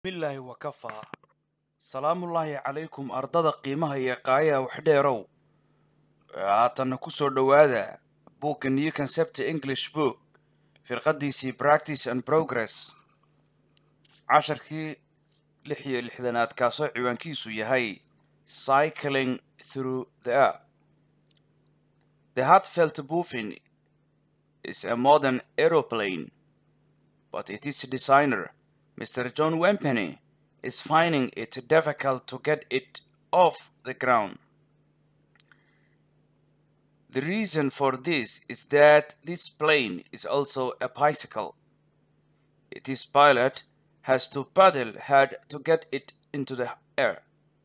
bilaahi wakafaa salaamullaahi calaykum ardada qiimaha iyo qaayaha waxdheerow haatanna ku soo dhowaada buugga new concept english book firqadiisii practice and progress casharkii lix iyo lixdanaad kaasoo ciwaankiisu yahay cycling through the air the heartfelt buffin is a modern aeroplane but its designer Mr. John Wempenny is finding it difficult to get it off the ground. The reason for this is that this plane is also a bicycle. Its pilot has to paddle hard to get it into the air.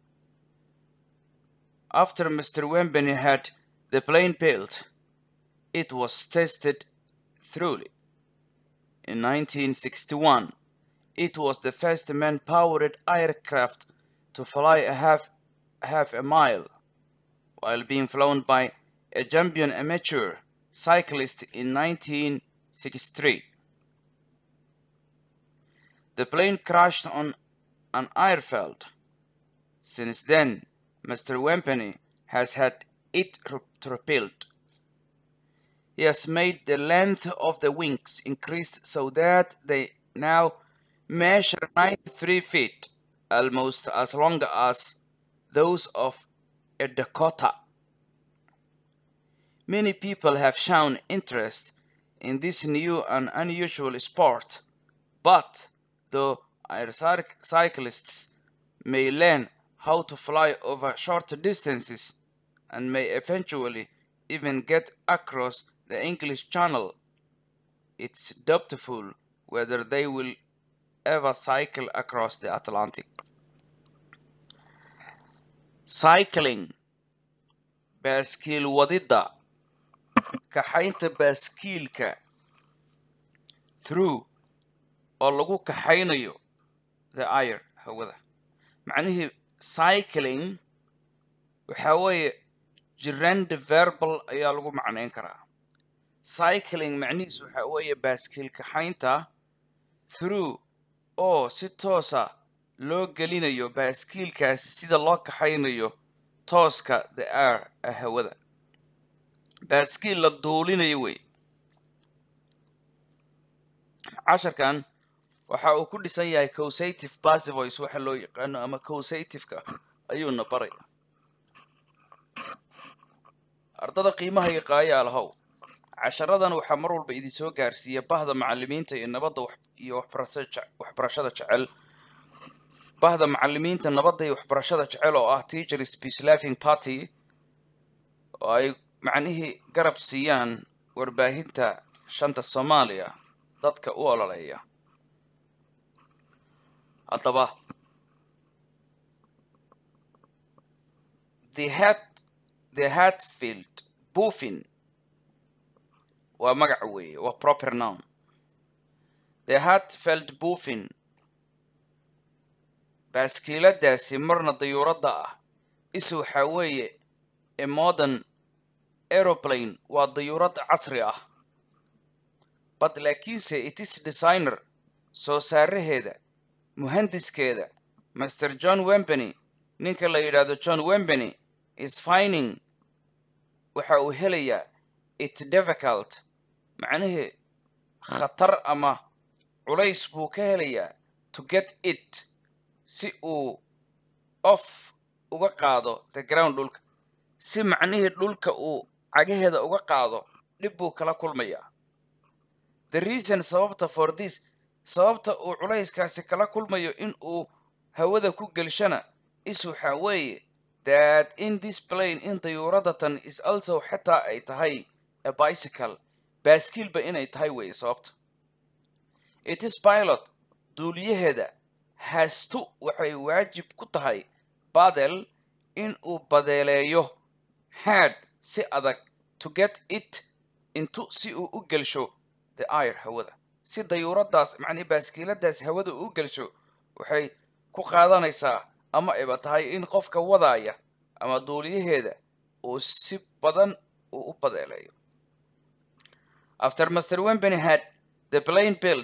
After Mr. Wempenny had the plane built, it was tested thoroughly. In 1961, it was the first man-powered aircraft to fly a half, half a mile, while being flown by a champion amateur cyclist in 1963. The plane crashed on an airfield. Since then, Mr. Wempenny has had it rebuilt. He has made the length of the wings increased so that they now measure 93 feet, almost as long as those of a Dakota. Many people have shown interest in this new and unusual sport, but the cyclists may learn how to fly over short distances and may eventually even get across the English Channel. It's doubtful whether they will ever cycle across the Atlantic. Cycling baaskiil wadidda kaxaynta baaskiilka through oo lagu kaxaynayo the air hawada macnihii cycling waxaa weeye jirand verbal ayaa lagu macnayn karaa cycling macnihiisu waxaa weeye baaskiil kaxaynta through oo si toosa loo gelinayo baaskiilkaasi sida loo kaxaynayo tooska the air ee hawada baaskiil la duulinayo wey casharkan waxa uu ku dhisan yahay causative passivoice waxa loo yaqaano ama causativeka ayuuna baray ardada qiimaha iyo qaayaalahow casharadan waxaa mar walba idin soo gaarsiiya bahda macalimiinta iyo nabadda iyo waxbarashada jecel bahda macalimiinta nabadda iyo waxbarashada jecel oo ah teacher speech laughing party oo ay macnihii garab siiyaan warbaahinta shanta soomaaliya dadka u ololeeya haddaba the hat the hatfield buffin waa magac weeye waa proper noun the heartfelt buffin baaskiiladaasi marna dayuuradda ah is waxaa weeye a modern aeroplane waa dayuurad casri ah bad laakiinse itis designer soo saaraheeda muhandiskeeda master john wempenny ninka la yidhaahdo john wempenny is finding waxa uu helayaa it difficult macnihii khatar ama culays buu ka helayaa to get it si uu off uga qaado the ground dhulka si macnihii dhulka uu cagaheeda uga qaado dhib buu kala kulmayaa the reason sababta for this sababta uu culayskaasi kala kulmayo in uu hawada ku gelshana is waxaa weeye that in this plane in dayuuradatan is also xitaa ay tahay a bicycle baaskiilba inay tahay weeye sababta it is pilot duuliyaheeda hastu waxay waajib ku tahay badel in uu badeeleeyo hard si adag to get it intu si uu u gelsho the air hawada si dayuuradaas macnii baaskiiladaas hawada uu u gelsho waxay ku qaadanaysaa ama iba tahay in qofka wadaaya ama duuliyaheeda uu si badan uu u badeeleeyo after master wempenny had the plane built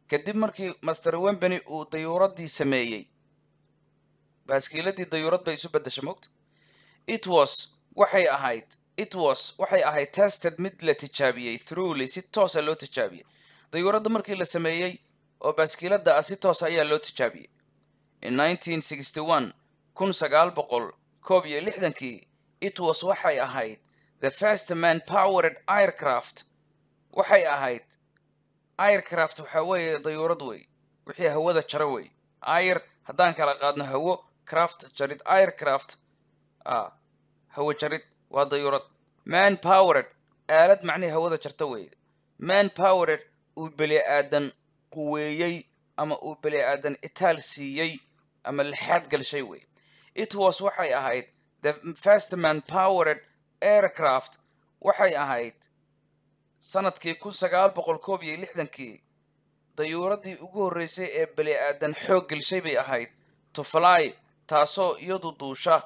kadib markii master wembany uu dayuuraddii sameeyey baaskiiladii dayuurad bay isu beddeshay mogta it was waxay ahayd it was waxay ahayd tested mid la tijaabiyey throughly si toosa loo tijaabiyey dayuuradda markii la sameeyey oo baaskiiladda ah si toosa ayaa loo tijaabiyey in 1961 kun sagaal boqol koob iyo lixdankii it was waxay ahayd the first man powered aircraft waxay ahayd aircraft waxaa weeye dayuurad wey wixii hawada jara wey air haddaan kala qaadno hawo craft jarid aircraft ah hawo jarid waa dayuurad man powered aalad macnihii hawada jarta weeye man powered uu beli aadan quweeyey ama uu beli aadan itaal siiyey ama lixaad galshay wey it was waxay ahayd the first man powered aircraft waxay ahayd sanadkii kun sagaal boqol koob iyo lixdankii dayuuraddii ugu horreysay ee beli aadan xoog gelshay bay ahayd to fly taasoo iyadu duusha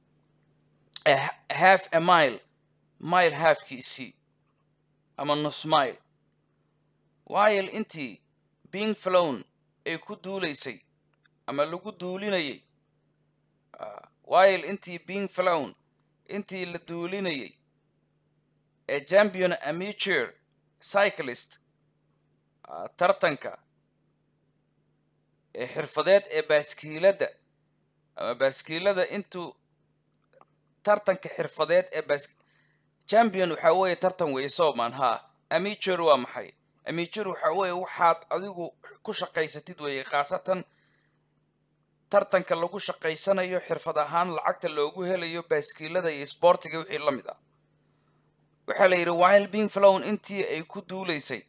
half a mile mile halfkiisii ama nus mile while intii being flown ay ku duulaysay ama lagu duulinayay while intii being flown intii la duulinayay ee champion amateur cyclist tartanka ee xirfadeed ee baaskiiladda ama baaskiilada intuu tartanka xirfadeed ee baas champion waxaa weeye tartan weeye soomaan haa amateur waa maxay amateur waxaa weeye waxaad adigu ku shaqaysatid weeye khaasatan tartanka lagu shaqaysanayo xirfad ahaan lacagta loogu helayo baaskiilada iyo sboortiga wixii la mid ah waxaa la yidhi while being flown intii ay ku duulaysay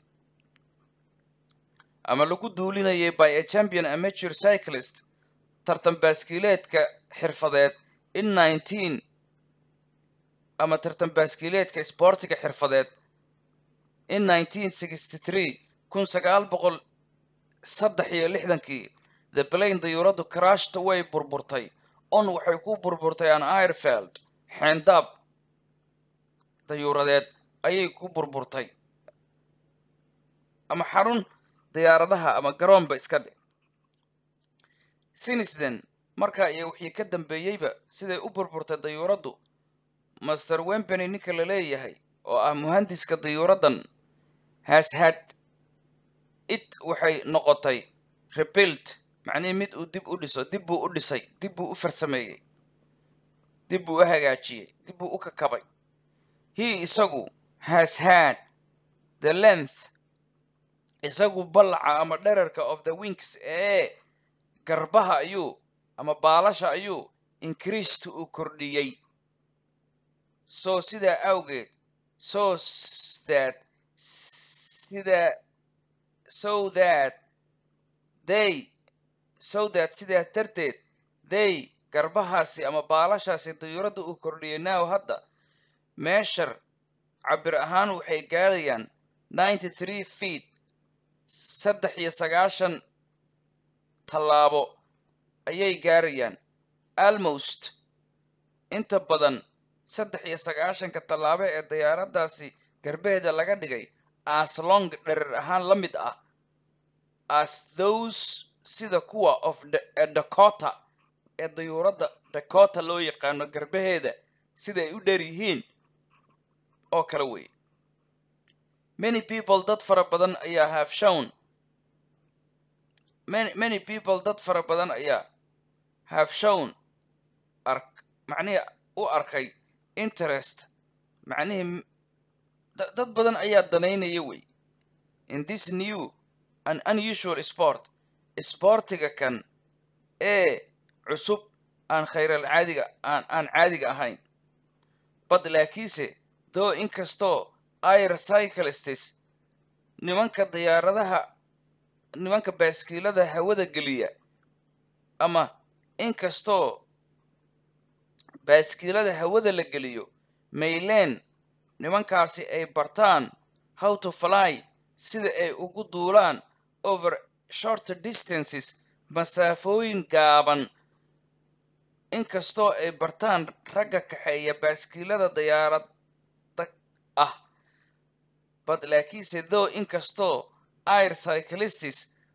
ama lagu duulinayay by a champion amateur cyclist tartan baaskiileedka xirfadeed in nineteen ama tartan baaskiileedka sboortiga xirfadeed in nineteen sixty three kun sagaal boqol saddex iyo lixdankii the plane dayuuraddu crashta way burburtay on waxay ku burburtay an airfield xeendaab dayuuradeed ayay ku burburtay ama xarun diyaaradaha ama garoonba iska dhe sinisden markaa iyo wixii ka dambeeyeyba siday u burburtay dayuuraddu master wembany ninka la leeyahay oo ah muhandiska dayuuraddan has had it waxay noqotay rebuilt macnihii mid uu dib u dhiso dib buu u dhisay dib buu u farsameeyey dib buu u hagaajiyey dib buu u kakabay he isagu has had the length isagu ballaca ama dherarka of the wings ee garbaha ayuu ama baalasha ayuu increased uu kordhiyey so sidaa awgeed so that sida so that they so that sidaa darteed they garbahaasi ama baalashaasi dayuuradda uu kordhiyay now hadda meeshar cabir ahaan waxay gaadhayaan ninety three feet saddex iyo sagaashan tallaabo ayay gaarayaan almost inta badan saddex iyo sagaashanka tallaabo ee diyaaraddaasi garbaheeda laga dhigay as long dherer ahaan la mid ah as those sida kuwa of dakota ee dayuuradda dakota loo yaqaano garbaheeda sida ay u dheer yihiin oo kale wey many people dad fara badan ayaa have shown many, many people dad fara badan ayaa have shown ark macnihii u arkay interest macnihii dad badan ayaa danaynaya wey in this new and unusual sport sboortiga kan ee cusub aan khayral caadiga aan aan caadiga ahayn bad laakiinse doo inkastoo air cyclists nimanka diyaaradaha nimanka baaskiilada hawada geliya ama inkastoo baaskiilada hawada la geliyo mayleen nimankaasi ay bartaan how to fly sida ay ugu duulaan over short distances masaafooyin gaaban inkastoo ay bartaan ragga kaxeeya baaskiilada diyaaradda ah bad laakiinse though inkastoo air cyclists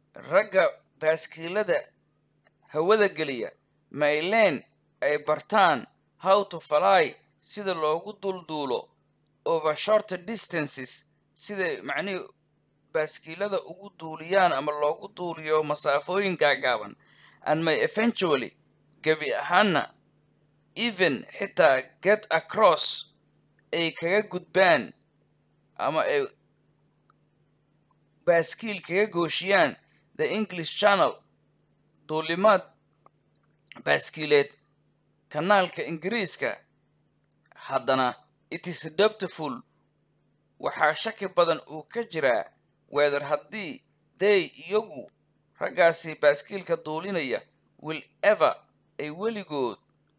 ragga baaskiilada hawada geliya mayleen ay bartaan how to fly sida loogu dulduulo over short distances siday macnihii baaskiilada ugu duuliyaan ama loogu duuliyo masaafooyin gaagaaban and may eventually gebi ahaana even xitaa get across ay kaga gudbaan ama ay baaskiil kaga gooshiyaan the english channel duulimaad baaskiileed kanaalka ingiriiska haddana it is doubtful waxaa shaki badan uu ka jiraa weedar haddii they iyagu raggaasi baaskiilka duulinaya will ever ay weligood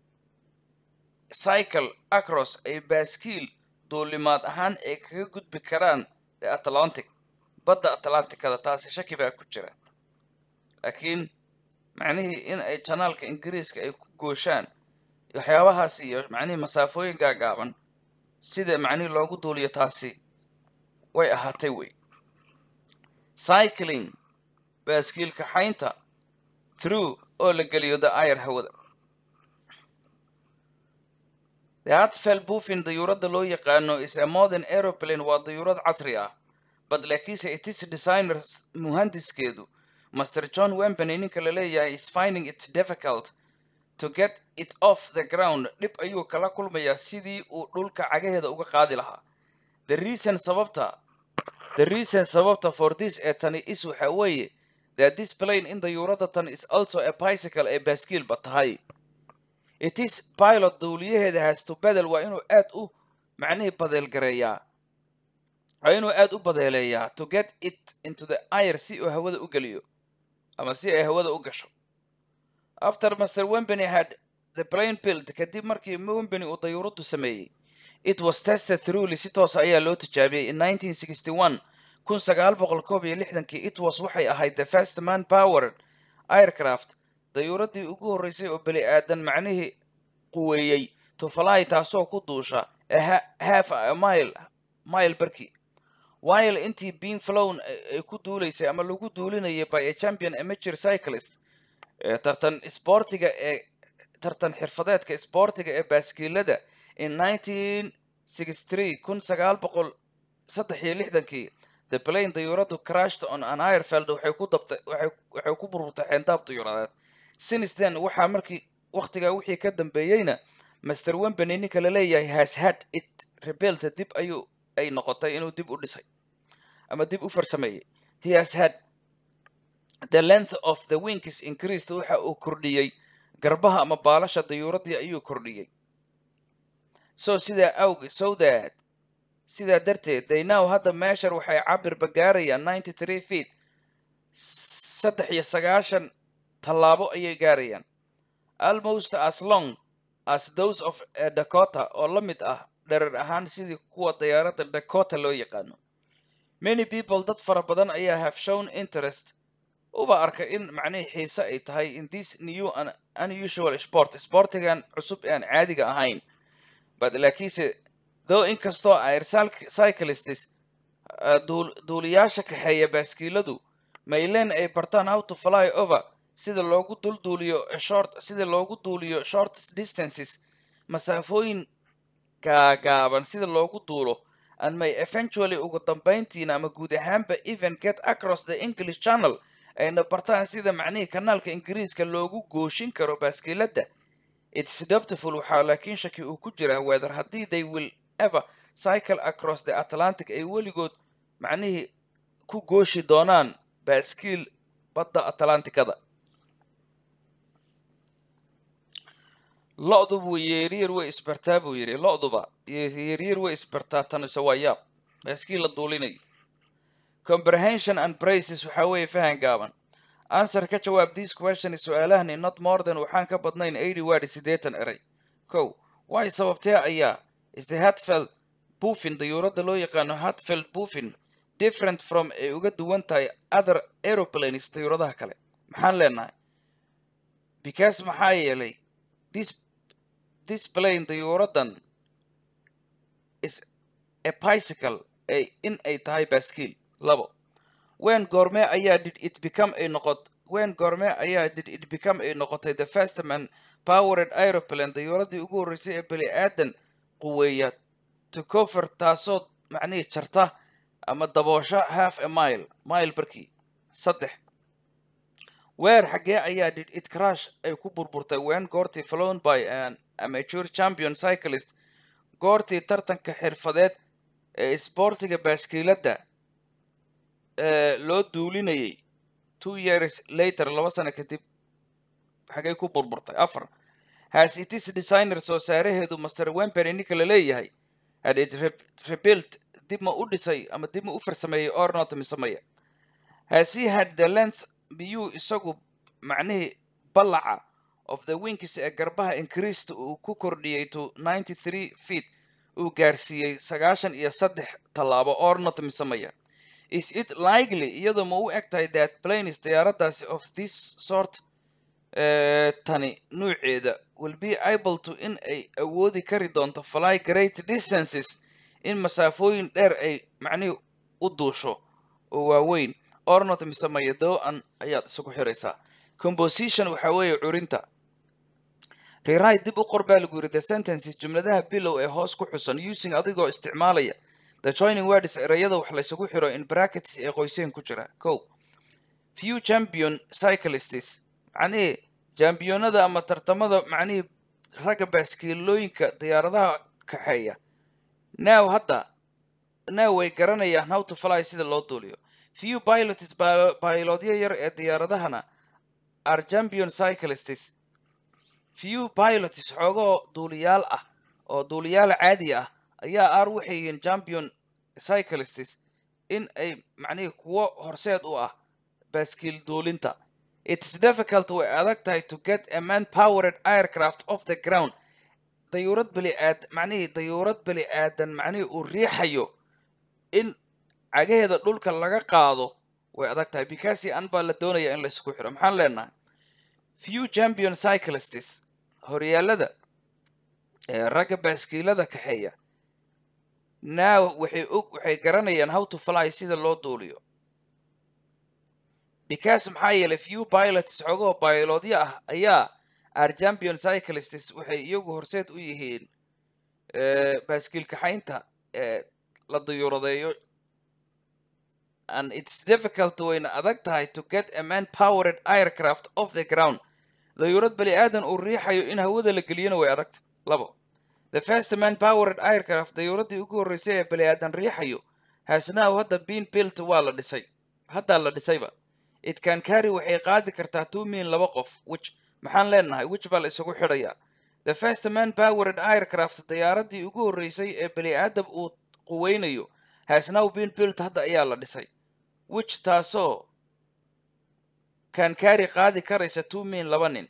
cycle across ay baaskiil duulimaad ahaan ay kaga gudbi karaan the atlantic badda atlanticada taasi shaki baa ku jira laakiin macnihii in ay janaalka ingiriiska ay ku gooshaan waxyaabahaas iyo macnihii masaafooyin gaagaaban sida macnihii loogu duuliyo taasi way ahaatay wey cycling baaskiil kaxaynta through oo la geliyo the ayar hawada the hatfel buufin dayuuradda loo yaqaano is a modern aeroplane waa dayuurad casri ah but laakiinse itis designer muhandiskeedu master john wembany ninka la leeyahay is finding it difficult to get it off the ground dhib ayuu kala kulmayaa sidii uu dhulka cagaheeda uga qaadi lahaa the reason sababta the reason sababta for this ee tani is waxa weeye that this plane in dayuuradda tan is also a bicycle ee baaskiilba tahay it is pilot dawliyaheeda has to bedel waa inuu aad u macnihii badeelgareeyaa waa inuu aad u badeeleeyaa to get it into the air si uu hawada u geliyo ama si ay hawada u gasho after master wembany had the plane built kadib markii wembany uu dayuuraddu sameeyey it was tested throughly si toos ayaa loo tijaabiyey in 1961 kun sagaal boqol koob iyo lixdankii it was waxay ahayd the first man powered aircraft dayuuraddii ugu horreysay oo beli aadan macnihii quweeyey to fly taasoo ku duusha ee half a mile mile barkii while intii being flown ay ku duulaysay ama lagu duulinayay by a champion amateur cyclist ee tartan isboortiga ee tartan xirfadeedka isboortiga ee baaskiilada in 1963 kun sagaal boqol saddex iyo lixdankii the plane dayuuraddu crashed on an airfield waxay ku dabtay waxay ku burburtay xeendaab dayuuradeed since then waxaa markii wakhtigaa wixii ka dambeeyeyna master wembany ninka la leeyahay has had it rebuilt dib ayuu ay noqotay inuu dib u dhisay ama dib u farsameeyey he has had the length of the wings increased waxa uu kordhiyey garbaha ama baalasha dayuuraddii ayuu kordhiyey so sidaa awge so that sidaa darteed they now hadda meeshar waxay cabirba gaarayaan ninety three feet saddex iyo sagaashan tallaabo ayay gaarayaan almost as long as those of a dakota oo la mid ah dherer ahaan sidii kuwa diyaaradda dakota loo yaqaano many people dad fara badan ayaa have shown interest uba arka in macnihii xiise ay tahay in this new and unusual sport sportigan cusub ee aan caadiga ahayn but laakiinse though inkastoo air cyclists duuliyaasha kaxeeya baaskiiladu maylen ay bartaan how to fly over sida loogu dulduuliyo short sida loogu duuliyo short distances masaafooyin gaagaaban sida loogu duulo and may eventually ugu dambayntiina ama guud ahaanba even get across the english channel ayna bartaan sida macnihii kanaalka ingiriiska loogu gooshin karo baaskiilada its doubtful waxaa laakiin shaki uu ku jiraa weather haddii they will ever cycle across the atlantic ay weligood macnihii ku gooshi doonaan baaskiil badda atlantikada lo-dubu yeeryar way isbartaa buu yidhi lo-duba yeeryar way isbartaa tanise waa yaab baaskiil la duulinayo comprehension and braces waxaa weeye fahan gaaban answer ka jawaab this question su-aalahani not more than waxaan ka badnayn eighty word siddeetan eray kow way sababtee ayaa is the hatfeld buufin dayuuradda loo yaqaano hatfeld buufin different from ay uga duwan tahay other aeroplanes dayuuradaha kale maxaan leenahay because maxaa yeelay this this plane dayuuraddan is a bicycle ay in ay tahay baaskiil labo wen goorme ayaa did it become ay noqot wen goorme ayaa did it become ay noqotay the first man powered aeroplane dayuuradii ugu horreysay ee bani aadan quweeya to cover taasoo macnihii jarta ama daboosho half a mile mile barkii saddex weer xaggee ayaa did it crash ay ku burburtay wen goortii flown by an amateur champion cyclist goortii tartanka xirfadeed ee isboortiga baaskiiladda ee loo duulinayay two years later laba sano kadib xagay ku burburtay afar has itis designer soo saaraheedu master wempery ninka la leeyahay had it re- rebuilt dib ma u dhisay ama dib ma u farsameeyey or not misameeya has he had the length miyuu isagu macnihii ballaca of the wings ee garbaha increased uu ku kordhiyey to 93 feet uu gaarsiiyey sagaashan iyo saddex tallaabo or not misameeya is it likely iyadoo ma u eg tahay that planes diyaaradaasi of this sort eh, tani nuuceeda will be able to in ay awoodi kari doonto fly great distances in masaafooyin dheer ay macnihii u duusho oo waaweyn ornot misameeya do-an ayaad isugu xiraysaa composition waxaa weeye curinta rewrite dib u qor baa lagu yidhi the sentences jumladaha bilow ee hoos ku xusan using adigoo isticmaalaya the joining words erayada wax laysugu xiro in brackets ee qoyseen ku jira ko few champion cyclists macnihii jambiyonada ama tartamada macnihii ragga baaskiilooyinka diyaaradaha kaxeeya now hadda now way garanayaan how to fly sida loo duuliyo few pilots pi- pilotyo yar ee diyaaradahana are champion cyclists few pilots xoogoo duuliyaal ah oo duuliyaal caadi ah ayaa ar waxay yihiin champion cyclists in ay macnihii kuwo horseed u ah baaskiil duulinta it's difficult way adag tahay to get a man powered aircraft off the ground dayuurad beli aad macnihii dayuurad beli aadan macnihii uu riixayo in cagaheeda dhulka laga qaado way adag tahay bikasi an baa la doonaya in laysku xiro maxaan leenahay few champion cyclists horyaalada ee ragga baaskiilada kaxeeya now waxay og waxay garanayaan how to fly sida loo duuliyo because maxaa yeelay few pilots xogoo baylodyo ah ayaa are champion cyclists waxay iyagu horseed u yihiin eh, baaskiil kaxaynta ee la dayuuradeeyo and it's difficult wayna adag tahay to get a man powered aircraft off the ground dayuurad bani aadan uu riixayo in hawada la geliyona way adagta labo the first man powered aircraft dayuuradii ugu horreysay ee bani aadan riixayo has now hadda been built waa la dhisay haddaa la dhisayba it can carry waxay qaadi kartaa two min laba qof which maxaan leenahay which baa la isugu xidhayaa the first man powered aircraft diyaaradii ugu horreysay ee bani aadam uu quweynayo has now been built hadda ayaa la dhisay which taasoo can carry qaadi karaysa two min laba nin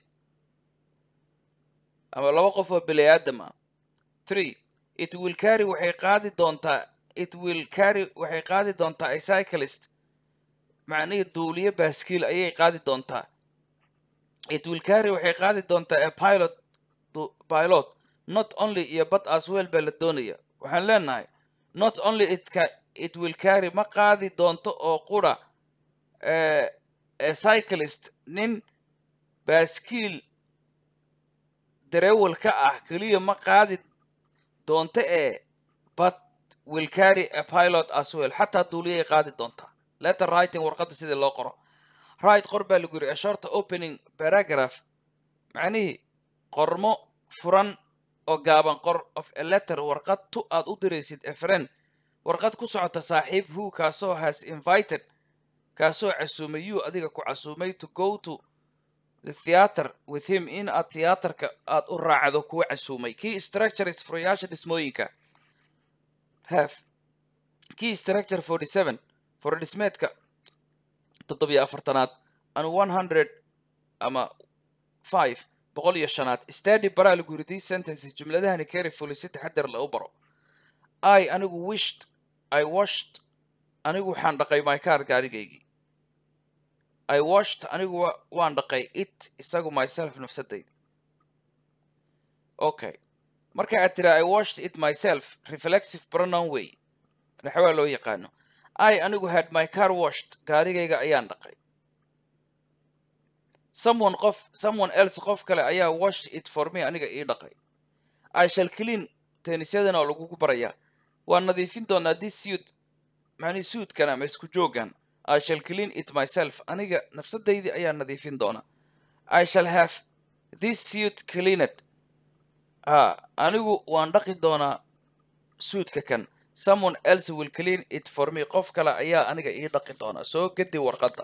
ama laba qof oo bani aadam ah three it will carry waxay qaadi doontaa it will carry waxay qaadi doontaa a cyclist macnihii duuliye baaskiil ayay qaadi doontaa it will carry waxay qaadi doontaa a pilot du- pilot not only iyo but as well baa la doonaya waxaan leenahay not only it, ca it will carry ma qaadi doonto oo qura eh, a cyclist nin baaskiil dareewal ka ah keliya ma qaadi doonto ee but will carry a pilot as well xataa duuliyay qaadi doontaa letter writing warqadda sidii loo qoro right qor baa lagu yiri a short opening paragraph macnihii qormo furan oo gaaban qor of a letter warqad tu aad u diraysid a friend warqad ku socota saaxiib who kaasoo has invited kaasoo casuumay you adiga ku casuumay to go to the theater with him in aad tiyaatarka aad u raacdo kuwa casuumay key structures furayaasha dhismooyinka have key structure 47 fura dhismeedka toddobiyo afartanaad and 100 ama 5 boqol iyo shanaad study baraa lagu yiri these sentences jumladahani carefully si taxadar la u baro i anigu wished i washed anigu waxaan dhaqay my car gaarigaygii i washed anigu wa- waan dhaqay it isagu myself nafsadayda okay marka aad tiraa i washed it myself reflexive pronoun way naxwaa loo yaqaano i anigu had my car washed gaarigayga ayaan dhaqay someone qof someone else qof kale ayaa washed it for me aniga ii dhaqay i shall clean teenisyadana oo lagugu barayaa waan nadiifin doonaa this suit macnii suitkan ama isku joogan i shall clean it myself aniga nafsadaydii ayaa nadiifin doonaa i shall have this suit cleaned ha anigu waan dhaqi doonaa suutka kan someone else will clean it for me qof kale ayaa aniga ii dhaqi doonaa soo gedi warqadda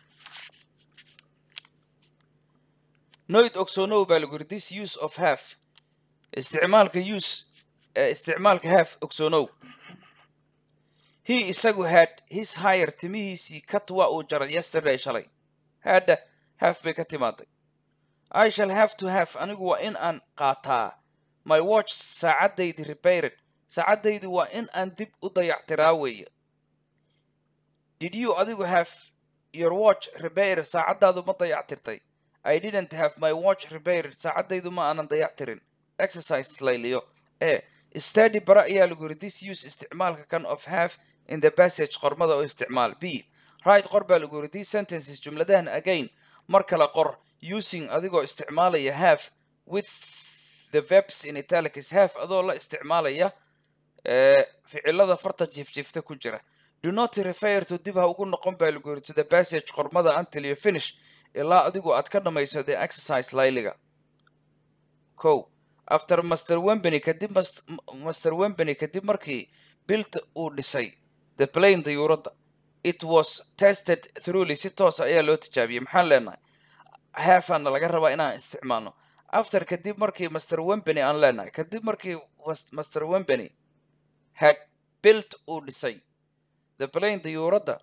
noid ogsoonow baa lagu yiri this use of half isticmaalka use ee isticmaalka half ogsoonow he isagu had his hire timihiisii kat waa uu jaray yesterday shalay hadda half bay ka timaaday i shall have to have anigu waa in aan qaataa my watch saacadaydi repaired saacadaydu waa in aan dib u dayactiraa weeye did you adigu have your watch repaired saacadaadu ma dayactirtay i didn't have my watch repaired saacadaydu ma aanan dayactirin exercise layliyo e study bara ayaa lagu yiri this use isticmaalka kan of have in the passage qormada oo isticmaal b right qor baa lagu yiri these sentences jumladahan again mar kale qor using adigoo isticmaalaya have with the verbs in italics have adoo la isticmaalaya ee ficilada farta jiifjiifta ku jira do not refer to dib ha ugu noqon baa lagu yiri to the passage qormada until you finish ilaa adigu aad ka dhamayso the exercise layliga ko after master wembany kadib mas- m- master wembany kadib markii bilt uu dhisay the plane dayuuradda it was tested throughly si toosa ayaa loo tijaabiyey maxaan leenahay haafana laga rabaa inaan isticmaalno after kadib markii master wembany aan leenahay kadib markii was- master wembany had built uu dhisay the plane dayuuradda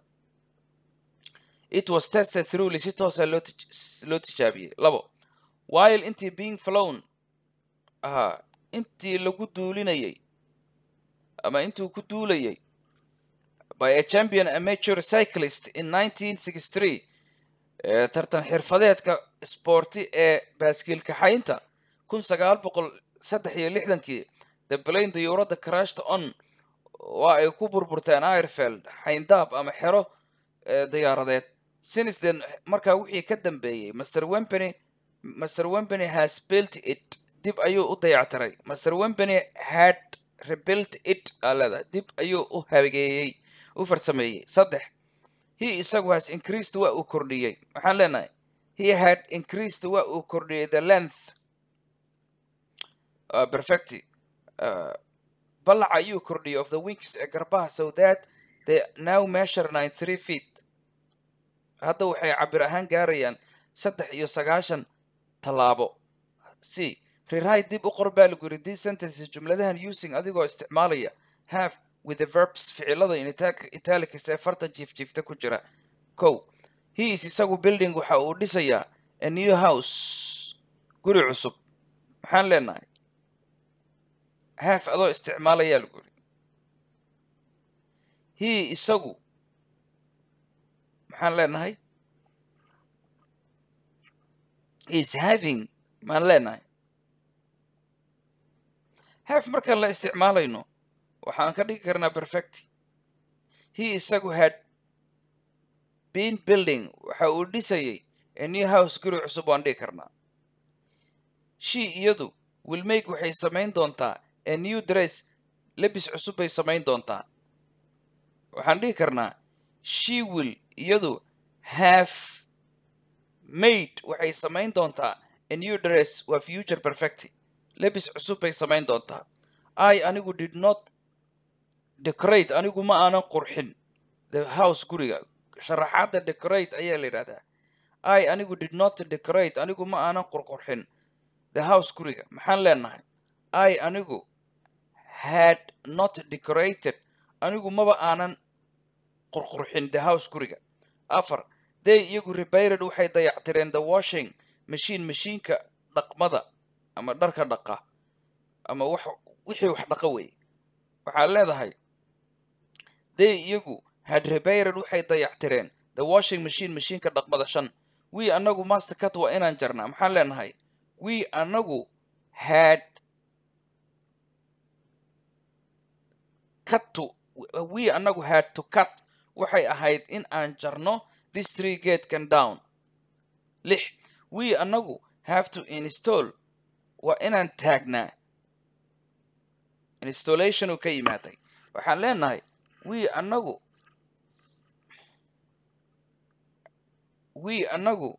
it was tested throughly si toosa loo tij- loo tijaabiyey labo while intii being flown ahaa intii lagu duulinayay ama intuu ku duulayay by a champion amateur cyclist in 1963 ee tartan xirfadeedka sporti ee baaskiil kaxaynta kun sagaal boqol saddex iyo lixdankii the plane dayuuradda crashed on waa ay ku burburteen airfield xayndaab ama xero ee diyaaradeed since then markaa wixii ka dambeeyey master wempany master wempany has built it dib ayuu u dayactiray master wempany had rebuilt it aa leedahay dib ayuu u hageeyey u farsameeyey saddex he isagu has increased waa uu kordhiyey waxaan leenahay he had increased waa uu kordhiyey the length uh, perfecti uh, ballaca ayuu kordhiyey of the wings ee garbaha so that they now measure 93 feet hadda waxay cabir ahaan gaarayaan saddex iyo sagaashan tallaabo c rewrite dib u qor baa lagu yiri these sentences jumladahan using adigoo isticmaalaya have with the verbs ficilada in italic- italics ee farta jiifjiifta ku jira kow he is isagu building waxa uu dhisayaa a new house guri cusub maxaan leenahay have adoo isticmaalayaa lagu yiri he isagu maxaan leenahay is having maan leenahay have markaan la isticmaalayno waxaan ka dhigi karnaa perfect he isagu had been building waxa uu dhisayay a new house guri cusub waan dhigi karnaa she iyadu will make waxay samayn doontaa a new dress lebis cusub bay samayn doontaa waxaan dhihi karnaa she will iyadu have made waxay samayn doontaa a new dress waa future perfect lebis cusub bay samayn doontaa i anigu did not decorate anigu ma aanan qurxin the house guriga sharaxaadda decorate ayaa la yidhahdaa i anigu did not decorate anigu ma aanan qurqurxin the house guriga maxaan leenahay i anigu had not decorated anigu maba aanan qurqurxin the house guriga afar they iyagu repaired waxay dayactireen the washing machine mashiinka dhaqmada ama dharka dhaqa ama wax wixii wax dhaqa weeye waxaad leedahay they iyagu had repaired waxay dayactireen the washing machine mashiinka dhaqmada shan we anagu master cut waa inaan jarnaa maxaan leenahay we anagu had cut to we anagu had to cut waxay ahayd in aan jarno this tree gatekan down lix we annagu have to install waa inaan taagnaa installation uu ka yimaaday waxaan leenahay we annagu we annagu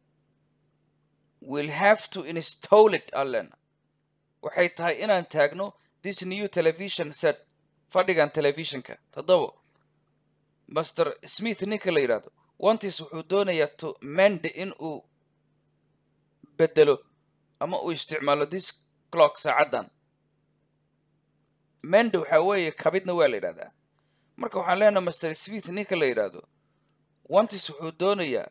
will have to install it allen waxay tahay inaan taagno this new television set fadhigan telefishinka toddobo master smith ninka la yidhaahdo wantis wuxuu doonayaa to mend in uu bedelo ama uu isticmaalo this clock saacaddan mend waxaa weeye kabidna waa la yidhahdaa marka waxaan leenahay master smith ninka la yidhaahdo wantis wuxuu doonayaa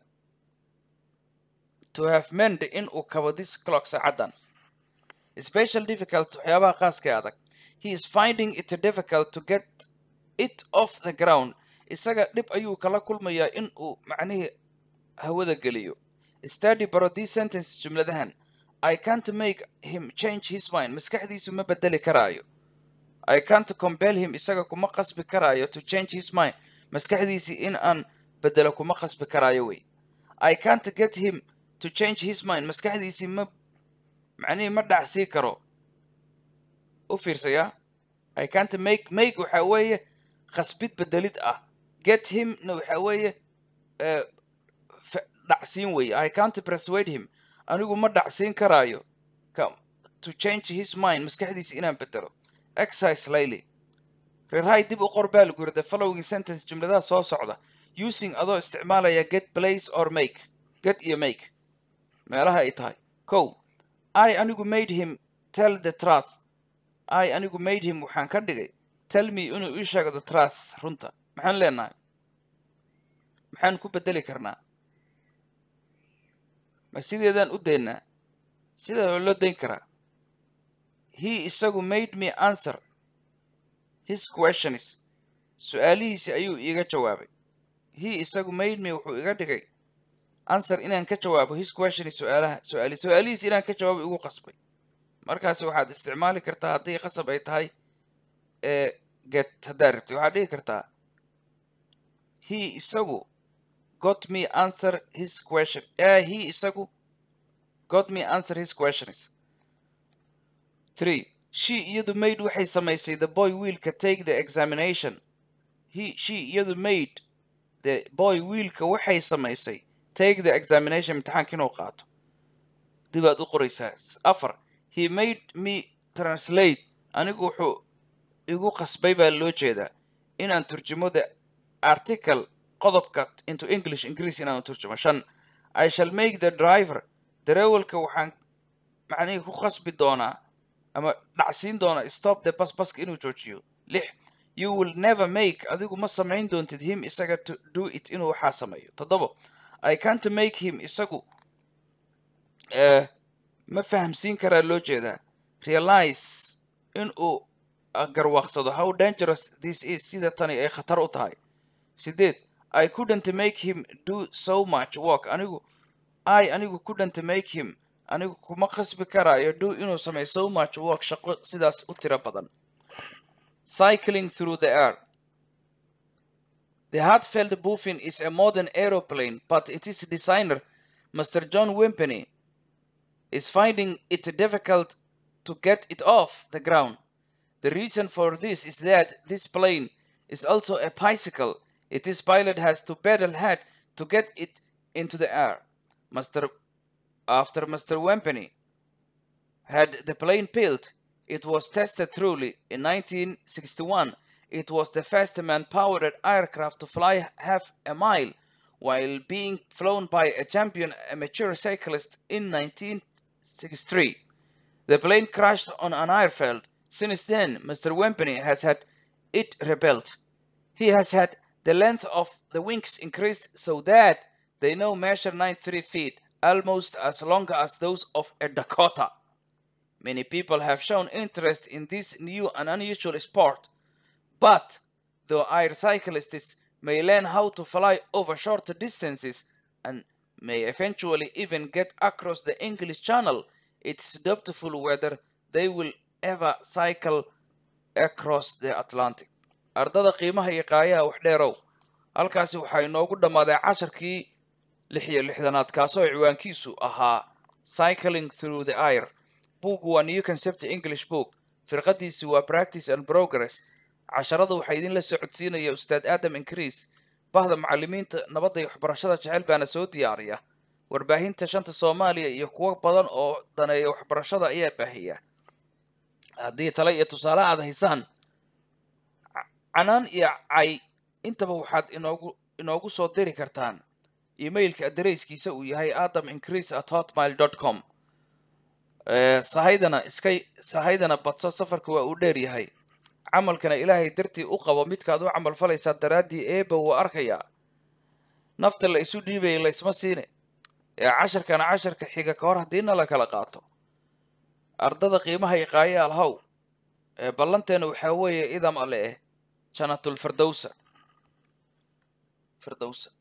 to have mend in uu kabo this clock saacaddan special difficult waxyaabaha qaaska adag he is finding it difficult to get it off the ground isaga dhib ayuu kala kulmayaa in uu macnihii hawada geliyo study baro these sentence jumladahan i can't make him change his mind maskaxdiisu ma bedeli karaayo i can't compel him isaga kuma qasbi karaayo to change his mind maskaxdiisii in aan bedelo kuma qasbi karaayo wey i can't get him to change his mind maskaxdiisii ma macnihii ma dhacsii karo u fiirsayaa i can't make make waxaa weeye khasbid bedelid ah get himna waxaa weeye dhacsiin weeye i can't persuade him anigu ma dhacsiin karaayo to change his mind maskaxdiisa inaan bedelo exercise layly reerhay dib u qor baa lagu yiri the following sentence jumladaha soo socda using adoo isticmaalaya get place or make get iyo make meelaha ay tahay kow i anigu made him tell the truth i anigu made him waxaan ka dhigay tell me inuu ii sheego the truth runta maxaan leenahay maxaan ku bedeli karnaa ma sideedaan u daynaa sidaa waa loo dayn karaa he isagu made me answer his questions su-aalihiisi ayuu iiga jawaabay he isagu made me wuxuu iga dhigay answer inaan ka jawaabo his questions su-aalaha su-aali su-aalihiisi inaan ka jawaabo igu qasbay markaasi waxaad isticmaali kartaa haddii qasab ay tahay ee get haddaad rabtay waxaad dhigi kartaa he isagu got me answer his question uh, he isagu got me answer his questions three she iyadu made waxay samaysay the boy wiilka take the examination he she iyadu made the boy wiilka waxay samaysay take the examination imtixaanka inuu qaato dibaad u qoraysaa afar he made me translate anigu wuxuu igu qasbay baa loo jeedaa inaan turjumo the article qodobka into english ingiriis inaan turjumo shan i shall make the driver dareewalka waxaan macnihii ku qasbi doonaa ama dhacsiin doonaa stop the bus baska inuu joojiyo lix you will never make adigu ma samayn doontid him isaga to do it inuu waxaa sameeyo toddobo i can't make him isagu ma fahamsiin karaa loo jeedaa realize in uu garwaaqsado how dangerous this is sida tani ay khatar u tahay sideed i couldn't make him do so much work anigu i anigu couldn't make him anigu kuma khasbi karaayo do inuu sameeyo so much work shaqo sidaas u tiro badan cycling through the air the heartfelt buffin is a modern aeroplane but its designer mr john wimpeny is finding it difficult to get it off the ground the reason for this is that this plane is also a bicycle its pilot has to pedal hard to get it into the air Mr. After Mr. Wempany had the plane built, it was tested thoroughly. In 1961, it was the first man-powered aircraft to fly half a mile while being flown by a champion amateur cyclist in 1963. The plane crashed on an airfield. Since then, Mr. Wempany has had it rebuilt. He has had the length of the wings increased so that they now measure 93 feet, almost as long as those of a Dakota. Many people have shown interest in this new and unusual sport, but though air cyclists may learn how to fly over short distances and may eventually even get across the English Channel, it's doubtful whether they will ever cycle across the Atlantic. ardada qiimaha iyo qaayaha wax dheerow halkaasi waxaa inoogu dhammaaday casharkii lix iyo lixdanaad kaasoo ciwaankiisu ahaa cycling through the air buuggu waa new concept english book firqadiisi waa practice and progress casharada waxaa idinla socodsiinaya ustaad aadam increase bahda macallimiinta nabadda iyo waxbarashada jecel baana soo diyaariya warbaahinta shanta soomaaliya iyo kuwo badan oo daneeya waxbarashada ayaa baahiya haddii tale iyo tusaale aad haysaan canaan iyo cay intaba waxaad inoogu inoogu soo diri kartaan emailka adareyskiisa uu yahay adam increase at hotmail dot com sahaydana iska sahaydana badso safarka waa uu dheer yahay camalkana ilaahay dartii u qabo midkaad u camal falaysaa daraaddii eeba wuu arkayaa nafta la isu dhiibayay laysma siine ee casharkana casharka xiga ka hor haddiina la kala qaato ardada qiimaha iqaaye alhaw ee ballanteena waxaa weeye idam ale eh janatulfirdowsa firdowsa